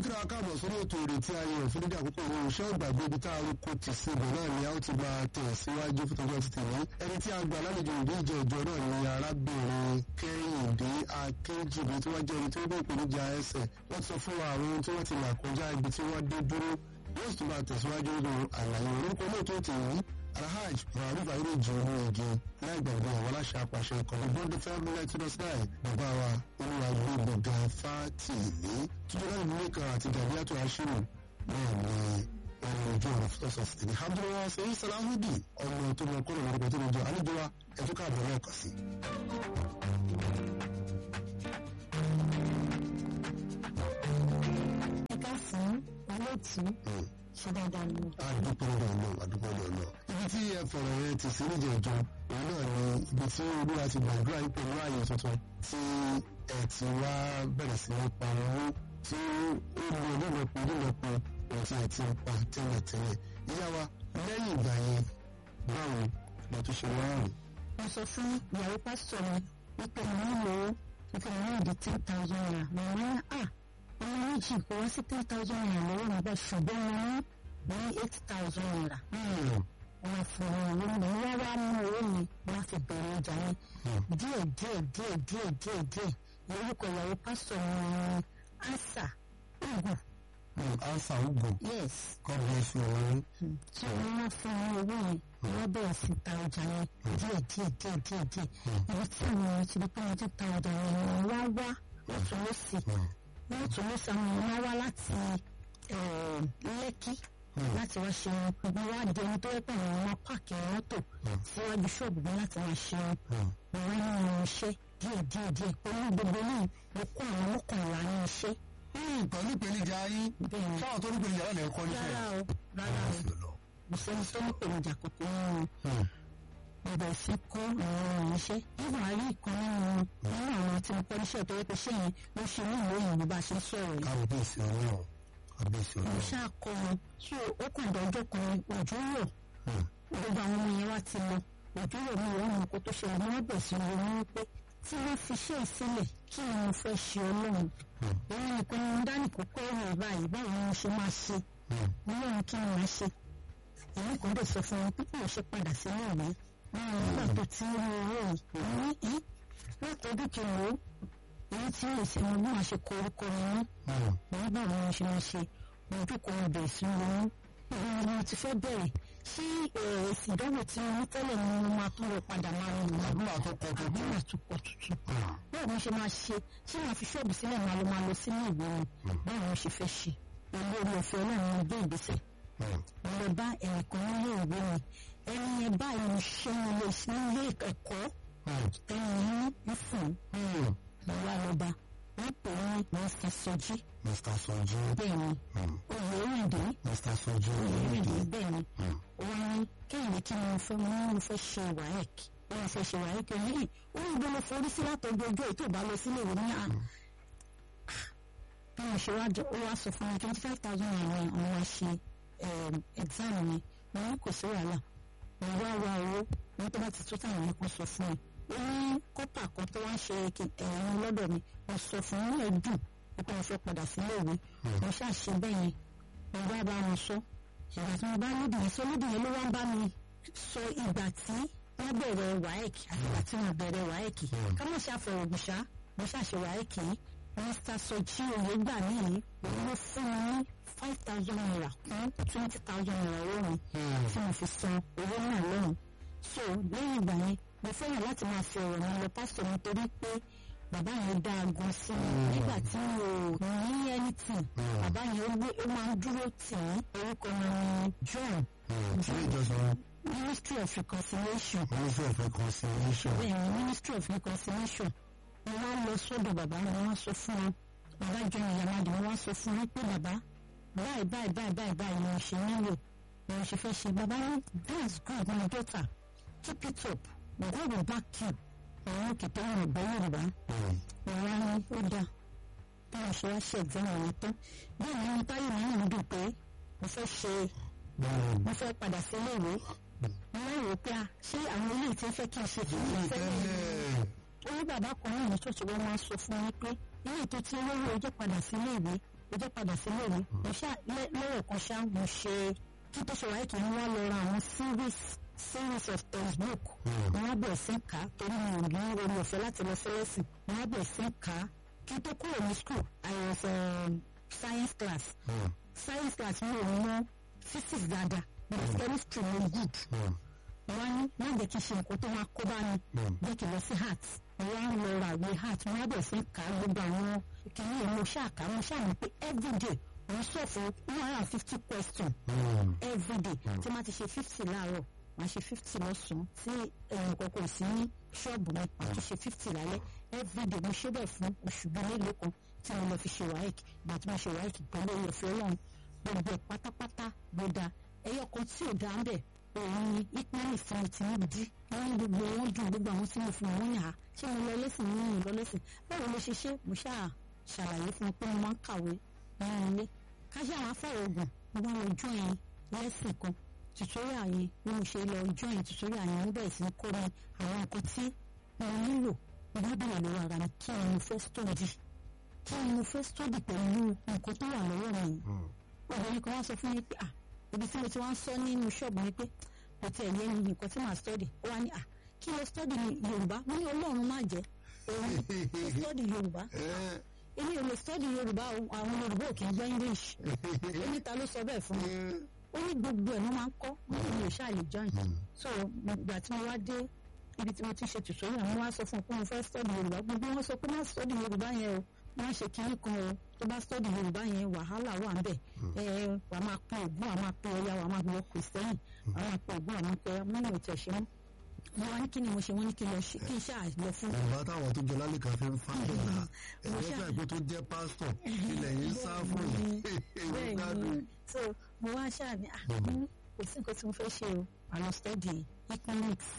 kíra káàbọ̀ sórí ètò ìrètí ayé òfin dídí àkókò ìwé iṣẹ́ ògbàgbé ibi tá a ro kó ti sí ibẹ̀ náà ni a ó ti máa tẹ̀ síwájú fún tọjọ́ ti tèmi ẹni tí a gbà lálejò ìdí ìjọ ìjọ náà ni arábìnrin kẹ́hìndé akínjìbí tí wọ́n jẹ́ ẹni tí ó gbé ìpèníjà ẹsẹ̀ wọ́n sọ fún wa àwọn ohun tí wọ́n ti là kọjá ibi tí wọ́n dé dúró yóò sì máa tẹ̀síwájú nínú àlàyé orúkọ olóòtú ètò yìí alhaj muhammed ayélujára ju owó igi láì gbàgbé àwọn aláṣẹ apàṣẹ ìkànnì bọ́ndé fẹ́ẹ́ lẹ́tí lọ́sílẹ̀ bàbá wa olùwàgbé gbọ̀ngà fátìlì tuntun láti mú ìkan àti gàdíyàtọ̀ aṣírò náà ní ẹni ojú ọ̀rọ̀ fúnṣọ̀ sí ní abdulwa sẹ́yìn salahudi ọmọ tó mọ kọ́nà lórúkọ tó lójọ àlejò wa ẹ̀tún káàbọ̀ náà kà sí. ẹ̀ka fún olóòtú ṣe dáadáa ni mo. àdúgbò náà náà àdúgbò náà náà ibi tí ẹ fọ̀rọ̀ yẹn ti sí níjẹ̀jọ òun náà ni ibi tí olúwa ti gbàdúrà yìí pẹ̀lú ààyè tuntun tí ẹ ti wá bẹ̀rẹ̀ sí ní pa owó tí ó lọ lọ́lọ́pọ̀ lọ́lọ́pọ̀ ohun tí ẹ ti ń pa tẹ́lẹ̀tẹ́lẹ̀ ìyá wa lẹ́yìn ìgbà yẹn báwo lọ tó ṣe wá rìn. mo sọ fún ìyàwó pásítọ̀ mi wípé mo nílò wípé mo nílò ten thousand naira mo ní à ọmọ méjì kò wá sí ten thousand naira lọ́wọ́ mi bẹ́ẹ̀ ṣùgbọ́n mo ní mo ní eight thousand naira. wọ́n fún mi owó mi wọ́n wá mú owó mi wọ́n fi bẹ̀rẹ̀ ọjà mi díẹ̀ díẹ̀ díẹ̀ díẹ̀ díẹ̀ díẹ̀ lórúkọ ìyàwó pásítọ̀ mi ní ansa ogun ansa ugo yes god bless you ọ̀rẹ́. tí wọ́n wá fún mi owó yẹn wọ́n bẹ̀rẹ̀ sí ta ọjà yẹn díẹ̀ díẹ̀ díẹ̀ díẹ̀ díẹ̀ ibi tí àwọn èèyàn ti di pé wọ́n ti ta ọjà yẹn ni wọ́n wá wá lọ́tún lọ́sì lọ́tún lọ́sì àwọn èèyàn wá wá láti eh, lẹ́kí láti wá ṣe gbogbo wá di ẹni tó yẹ pé àwọn ọmọ páàkì mọ́tò síwájú ṣọ́ọ̀bù mi láti wá ṣe mo wá ní àwọn iṣẹ́ díẹ̀ díẹ̀ díẹ̀ pẹ̀lú gbogbo náà mo kó àwọn mọ́kànlá ní iṣẹ́ pẹ̀lú ìpèníjà yín bẹ́ẹ̀ ni fáwọn tó ní ìpèníjà náà lẹ́ẹ̀kọ́ nífẹ̀ẹ́. rárá o rárá o kò sẹ́ni tó ní ìpèníjà kòkó nínú mo bẹ̀rẹ̀ sí kọ́ àwọn ọmọ iṣẹ́ nígbà rí ìkan nínú nínú àwọn tí mo kọ́ níṣẹ́ tó yẹ pé ṣé yẹn ló ṣe ní ìwé òyìnbó bá a ṣe ń sọ̀rọ̀ yìí kábíyèsí ọlọ́run kábíyèsí mo ọlọ́run. ṣáà kọ́ wọn tí ó kàn dọ́jọ́ kan òjò rọ̀ gbogbo àwọn ọmọ yẹn wá ti lọ òjò rọ̀ mi ìwọ́n mọ̀ kó tó ṣẹlẹ̀ ní wọ́n bẹ̀rẹ̀ sí ronú wípé tí wọ́n fi ṣe ìsílẹ̀ kí ni mo fẹ́ ṣe ọlọ́run òun nìkan ni mo dá nìkó kọ́ ọ̀rọ̀ báyìí báwo ni mo ṣe máa ṣe ọlọ́run kí ni màá ṣe èmi kò dé sọ fún wọn pé kí wọ́n ṣe padà sínú ìwé wọn nígbà tó ti ń rí owó yìí ní í látọdún kìlọ̀ ó èyí tí mo ṣe mo bí wọn ṣe kọ orúkọ mi ní wọn bá wọn ṣe máa ṣe wọn jókòó wọn bẹ̀rẹ̀ sí wọn ìwọ ni mo ti fẹ́ bẹ̀rẹ̀ ṣé èsì ìdánwò tí mo ní tẹ́lẹ̀ ni mo máa tún lọ padà máa rìn lọ àbúrò àtọkọ tó àbí màá tún pọ̀ tuntun báwo ni mo ṣe máa ṣe ṣé màá fi ṣọ́ọ̀bù sílẹ̀ máa lọ máa lọ sínú ìwé mi báwo ni mo ṣe fẹ́ ṣe pẹ̀lú orí ọ̀fẹ́ ọlọ́run ní gbé ìgbésẹ̀ mo lọ bá ẹnìkan nílé ìwé mi ẹni yẹn báyìí mo ṣe ń lọ sí ilé ẹ̀kọ́ ẹni yẹn ń fún mo wá lọ bá wọ́n pè ní mr soji mr sojú bẹ́ẹ̀ ni oyèrèdè mr sojú oyèrèdè bẹ́ẹ̀ ni wọ́n ní kéèyàn kí mo fẹ́ mo ní mo fẹ́ ṣe waec wọ́n fẹ́ ṣe waec yìí ó ní gbọ́dọ̀ forí sí látọ̀jú ọjọ́ ètò ìbá lọ sílé ìwé ní à bí mo ṣe wá jọ ó wá sọ fún mi twenty five thousand naira ni àwọn wá ṣe exam mi mo ní kò sí wàhálà mo wá wá owó wọn tó bá ti tó táwọn yẹn kan sọ fún mi ó ní kọ́pà kan tó wá ń ṣe ẹ̀yìn lọ́dọ̀ mi mo sọ fún un ẹ̀ dùn pé mo fẹ́ padà sílé ìwé mo ṣàṣe bẹ́ẹ̀ yẹn mo bá bá wọn sọ ìgbà tí mo bá lódì yẹn sọ lódì yẹn ló wá ń bá mi sọ ìgbà tí wọ́n bẹ̀rẹ̀ waec àti ìgbà tí wọ́n bẹ̀rẹ̀ waec ká má ṣe àfọwọ́gbùṣá mo ṣàṣe waec yìí mr soji oyè gbà mí yìí òun ló fún mi ní five thousand naira kún twenty thousand naira owó mi tí mo fi san owó náà lọ́rùn so lẹ́yìn ìgbà yẹn mo fẹ́ràn láti máa fi ọ̀rọ̀ mi lọ pásítọ̀ mi torí pé bàbá yẹn dá aago sí mi nígbà tí mi ò ní anything bàbá yẹn ó gbé ó máa ń dúró tì mí orúkọ mi ni john ilé ìjọsìn ministry of reconciliation ministry of reconciliation bẹ́ẹ̀ ni ministry of reconciliation mo wá lọ sọ́dọ̀ bàbá mi wọ́n sọ fún wọn bàbá john ìyàmádì wọ́n sọ fún wọn pé bàbá báyìí báyìí báyìí báyìí báyìí ni mo ṣe nílò ni mo ṣe fẹ́ ṣe bàbá ní that's good my daughter keep it up God will back you àwọn òkè tó wọn gbọ́ yorùbá ìwà ni ó dáa báwọn ṣe wá ṣe ẹ̀gbọ́n àwọn tán bẹ́ẹ̀ ni mo táyé mi náà dùn pé mo fẹ́ ṣe mo fẹ́ padà sí ilé ìwé mo máa ń rò pé a ṣé àwọn ilé tí ń fẹ́ kí n ṣe kí n fẹ́ orí bàbá kan náà ní ṣọ́ọ̀ṣì wọn máa ń sọ fún mi pé ilé tó ti olówó ọjọ́ padà sí ilé ìwé ó jẹ́ padà sílé mi mo ṣá lọ́rọ̀ kan ṣá mo ṣe kí tó ṣe wáyé kí n wá lọ ra àwọn series series of textbook mo wá bẹ̀rẹ̀ sí kà á torí mi ò ní orí ọ̀fẹ́ láti lọ sí lẹ́sìn mo wá bẹ̀rẹ̀ sí kà á kí n tó kúrò ní school I was um, science class science class mi ò mọ physics dáadáa but chemistry mo good wọ́n ní má jẹ́ kí n ṣe nǹkan tó máa kó bá mi jẹ́ kí n lọ sí heart wọ́n á lọ ra ìwé heart wọ́n á bẹ̀rẹ̀ sí kà á gbogbo àwọn kìíní mo ṣáà kà á mo ṣáà mọ̀ pé everyday wọ́n sọ fún one hundred and fifty question everyday tí wọ́n ti ṣe fifty láàárọ̀ wọ́n á ṣe fifty lọ́sàn-án tí ẹ̀yìn kọ̀ọ̀kan sí ní ṣọ́ọ̀bù mi wọ́n ti ṣe fifty lálẹ́ everyday mo ṣe bẹ́ẹ̀ fún oṣù bíi mélòó kan tí mo lọ fi ṣe wáìk gbà tí mo ṣe wáìk pẹ̀lú ìyẹ̀fẹ́ ọlọ́run gbogbo ẹ̀ pátápátá ló da ẹyọ kan tí ò dá ń bẹ̀ òun ni ìpínlẹ̀ ìfún ti ń di wọ́n ní gbogbo wọn dùn gbogbo àwọn tí mo fún wọn yà á ṣé mo lọ lẹ́sìn ní ìlú lọ lẹ́sìn báwo ló ṣe ṣe mo ṣáà ṣàlàyé fún un pé mo máa ń kàwé nínú ilé káṣí àwọn afẹ́rẹ́ ogun mo bá lọ join lẹ́sìn kan tutorial yẹn bí mo ṣe lọ join tutorial yẹn ó bẹ̀rẹ̀ sí ní kó mi àwọn nǹkan tí mo nílò mo bá bẹ̀rẹ̀ lọ́wọ́ ara mi kí ni mo fẹ́ study kí ni mo fẹ́ study pẹ̀lú nǹkan tó wà lọ́wọ́ mi obìnrin kan wá sọ fún mi pé ah ibi tí mo ti wá ń sọ nínú ṣọ́ọ̀bù ni pé kò tiẹ̀ yé mi nǹkan tí màá study ó wá ní à kí ló study ní yorùbá mo ní ọlọ́run má jẹ́ òun ló study yorùbá èmi ò lè study yorùbá àwọn yorùbá ò kì í gbọ́ english èmi ta ló sọ bẹ́ẹ̀ fún mi ó ní gbogbo ẹ̀ ló máa ń kọ́ wọ́n ní mi ò ṣáà lè join so ìgbà tí mo wá dé ibi tí mo ti ṣe tutorial mo wá sọ fún un pé mo fẹ́ study yorùbá gbogbo wọn sọ pé má study yorùbá yẹn o wọ́n ṣe kínní kan o tó bá study yorùbá yẹn wàhálà wà ń bẹ̀ ẹ wà á máa pín ògùn wà á máa pín ọya wà á máa wọ kìrìsìtẹ́nì wà á máa pín ògùn wà á máa pín ọya mọ́nà ò tẹ̀ ṣe mọ́ wọ́n wá ní kí ni mo ṣe wọ́n ní kí n lọ ṣe kí n ṣáà lọ fún. yorùbá táwọn tó jẹ lálẹ́ kan fi ń fa ìlà ẹ̀jẹ̀ fẹ́ pé tó jẹ́ pásítọ̀ ilẹ̀ yìí sá fún yìí. bẹ́ẹ̀ ni so mo wá ṣáà ní kò sí nǹkan tí mo fẹ́ ṣe o àlọ́ study economics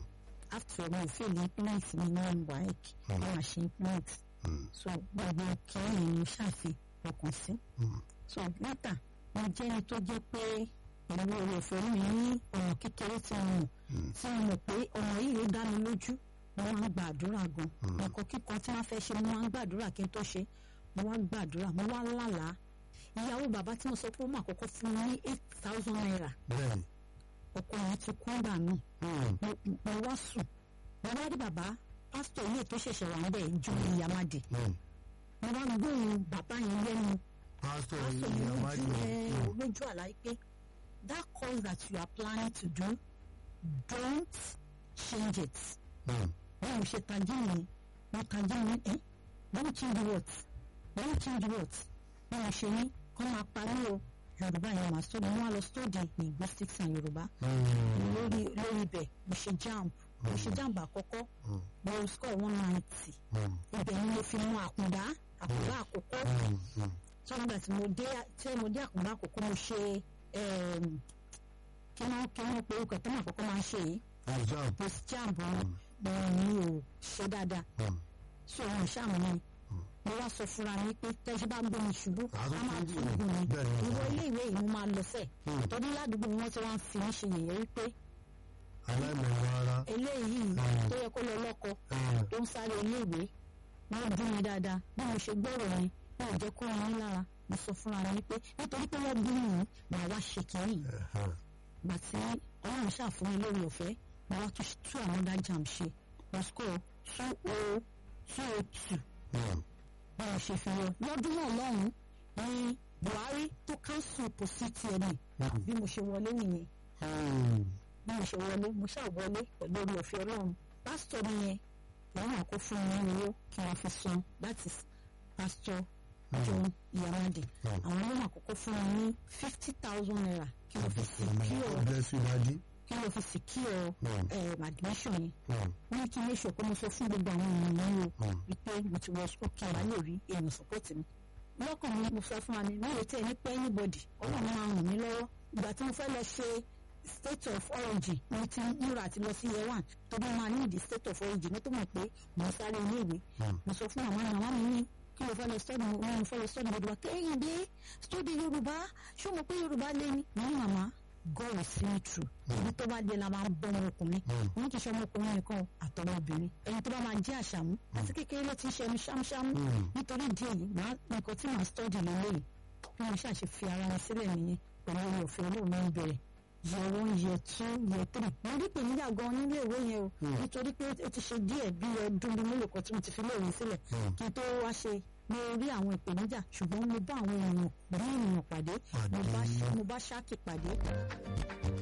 after all mo fail economics mi ní waec wọ́n wá ṣe economics so gbogbo kìíní ni ṣàfi ọkàn sí. so látà mo jẹ́ ẹni tó jẹ́ pé pẹ̀lú oore ọ̀fẹ́ mi ní ọ̀nà kékeré tí mo mọ̀ tí mo mọ̀ pé ọ̀nà yìí ló dá mi lójú mo máa ń gba àdúrà gan nǹkan kíkan tí wọ́n fẹ́ ṣe mo máa ń gbàdúrà kí n tó ṣe mo wá gbàdúrà mo wá lálàá ìyàwó bàbá tí mo sọ pé ó máa kọ́kọ́ fún mi ní eight thousand naira ọkọ yẹn ti kú gbà náà mo wá sùn mo wá rí bàbá pásítọ̀ ilé tó ṣẹ̀ṣẹ̀ wà níbẹ̀ ju ìyàmádì mo wá gbóhùn bàbá yẹn lẹ́nu pásítọ̀ ìyàmádì ìyàmádì lójú àlá pé that cause that you are planning to do don't change it báwo mo ṣe tají mi mo tají mi ẹ don't change what don't change what báwo ṣe ní kọ́ máa parí o yorùbá yẹn máa study mo wá lọ study linguistics and yorùbá lórí lórí ibẹ̀ mo ṣe jamb mo ṣe jamb àkọ́kọ́ mo score one ninety ibẹ̀ ni mo fi mú àkùndá àkùndá àkọ́kọ́ tí wọ́n gbà tí mo dé tí mo dé àkùndá àkọ́kọ́ mo ṣe kí wọ́n kí wọ́n pe orúkọ tó máa kọ́kọ́ máa ń ṣe yìí post jamb wọn mi ò ṣe dáadáa so wọn ṣàmù mi mo wá sọ fúnra mi pé tẹ́jú bá ń gbé mi ṣubú a máa tún gùn mi ìwọ ilé ìwé yìí mo máa lọ fẹ́ tọ́jú ládùúgbò wọn tí wọ́n fi ń ṣe yẹ̀yẹ́ wípé aláìmọ̀ràn ara eléyìí tó yẹ kó lọ lọ́kọ tó ń sáré ilé ìwé wọ́n dún mi dáadáa bí mo ṣe gbọ́rọ̀ yẹn wọn ò jẹ́ kó wọn ní lára mo sọ fúnra mi pé nítorí pé wọ́n bí mi màá wá ṣe kìíní gbà tí ọlọ́run ṣàfún mi lórí ọ̀fẹ́ mo wá tún tú àwọn dájàm ṣe mo score two o two o two báwo ṣe fi yọ lọ́dún náà lọ́hùn ní buhari tó káńsù pòsítì ẹ̀ ní bí mo ṣe wọlé nìyẹn bí mo ṣe wọlé mo ṣáà wọlé pẹ̀lú orí ọ̀fẹ́ ọlọ́run pásítọ̀ mi yẹn làwọn àkó fún mi ní owó kí wọ́n fi san that is pásítọ̀ john iyamade àwọn ọlọ́run àkọ́kọ́ fún mi ní fifty thousand naira kí wọ́n fi secure kí wọ́n fi secure admission yẹn wọ́n ní kí n lè ṣe pé mo sọ fún gbogbo àwọn èèyàn yìí o wípé mo ti wọ school kí n bá lè rí èèyàn support mi lọ́kàn mi mo sọ fún wa mi mi ò tẹ̀ ní pé anybody ọlọ́run máa ràn mí lọ́wọ́ ìgbà tí mo fẹ́ lọ ṣe state of origin mo ti múra àti lọ sí year one tó bá máa ní ìdí state of origin mo tó mọ̀ pé mo ń sáré ilé ìwé mo sọ fún àwọn àwọn mi ní kí ló fẹ́ lọ study wọn mo fẹ́ lọ study yorùbá kẹ́hìndé study yorùbá ṣé o mọ̀ pé yorùbá lé ní mo ní màmá God will see me through ibi tó bá dé la máa ń bọ́ ọmọkùnrin wọn kì í ṣe ọmọkùnrin nìkan àtọwọ́ obìnrin ẹni tó bá máa jẹ́ àṣàmú àti kékeré ló ti ń ṣe ẹnu ṣámúṣámú nítorí ìdí èyí màá nǹkan tí màá study lélẹ́yìí bí wọ́n ṣàṣe fi ara wọn sílẹ̀ nìyẹn pẹ̀lú orí ọ̀fẹ́ olóòmọ ń bẹ̀rẹ̀ year one year two year three mo rí ìpèníjà gan nílé ìwé yẹn o nítorí pé ó ti ṣe díẹ̀ bí ọdún bíi mélòó kan tí mo ti fi léèwé sílẹ̀ kí n tó wá ṣe mo rí àwọn ìpèníjà ṣùgbọ́n mo bá àwọn èèyàn rí ènìyàn pàdé mo bá ṣáàkì pàdé.